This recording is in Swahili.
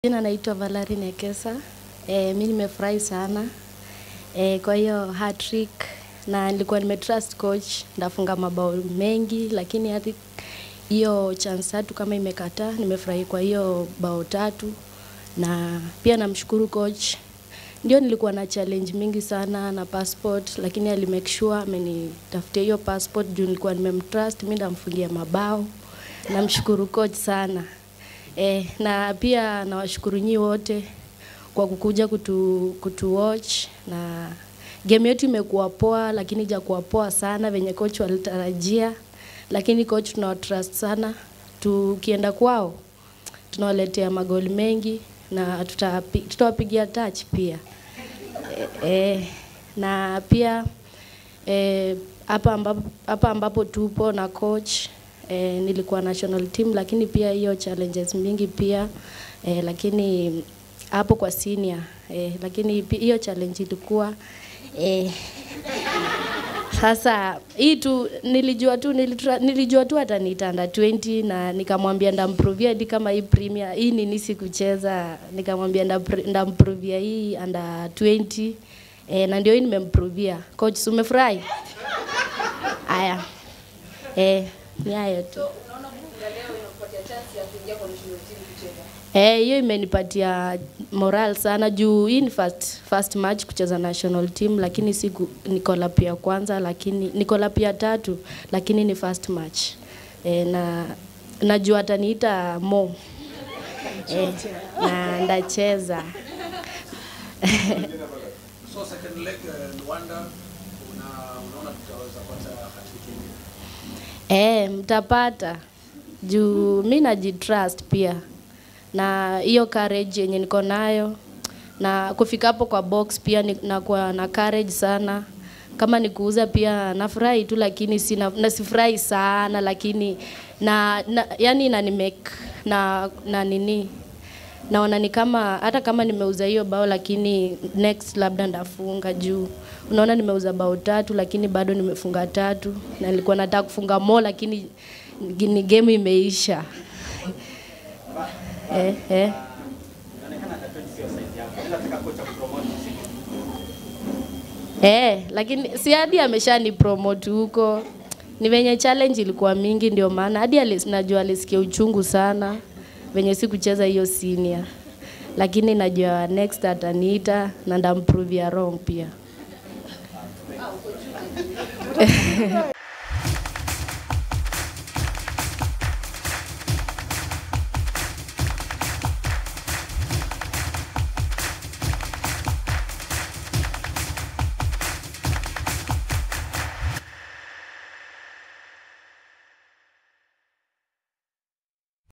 Jina naitwa Valerie Nekesa. E, mi nimefurahi sana e, kwa hiyo hat-trick na nilikuwa nimetrust coach ndafunga mabao mengi, lakini hadi hiyo chance tatu kama imekataa, nimefurahi kwa hiyo bao tatu, na pia namshukuru coach. Ndio nilikuwa na challenge mingi sana na passport, lakini ali make sure amenitafutia hiyo passport juu nilikuwa nimemtrust, mi ndamfungia mabao. Namshukuru coach sana. E, na pia nawashukuru nyi wote kwa kukuja kutu, kutu watch na game yetu imekuwa poa, lakini ijakuwa poa sana venye coach walitarajia, lakini coach tunawatrust sana. Tukienda kwao tunawaletea magoli mengi na tutawapi- tutawapigia touch pia e, e, na pia eh, hapa ambapo, hapa ambapo tupo na coach eh, nilikuwa national team, lakini pia hiyo challenges mingi pia eh, lakini hapo kwa senior eh, lakini pi- hiyo challenge ilikuwa eh, sasa hii tu nilijua tu nilitra, nilijua tu ataniita under 20 na nikamwambia ndamprovia hadi kama hii premier hii nini sikucheza, nikamwambia ndapr- ndamprovia hii under 20 eh, na ndio hii nimemprovia. Coach, si umefurahi? Haya, eh, ni hayo tu. Eh, hiyo imenipatia moral sana juu hii ni first, first match kucheza national team, lakini siku niko lap ya kwanza, lakini niko lap ya tatu, lakini ni first match eh, na najua ataniita mo eh, na ndacheza So second leg uh, Luanda una, unaona tutaweza pata hat-trick ingine? Eh, mtapata juu mi najitrust pia na hiyo courage yenye niko nayo na kufika hapo kwa box pia ni- nakuwa na courage sana. Kama ni kuuza pia nafurahi tu, lakini sina na sifurahi sana, lakini na, na yani inani make na, na nini naona ni kama hata kama nimeuza hiyo bao lakini next labda ndafunga juu unaona nimeuza bao tatu lakini bado nimefunga tatu na nilikuwa nataka kufunga mo lakini ni game imeisha eh, eh. Eh, lakini si hadi ameshani promote huko. Ni venye challenge ilikuwa mingi ndio maana hadi alis, najua alisikia uchungu sana venye si kucheza hiyo senior. Lakini najua next ataniita na ndamprove ya wrong pia.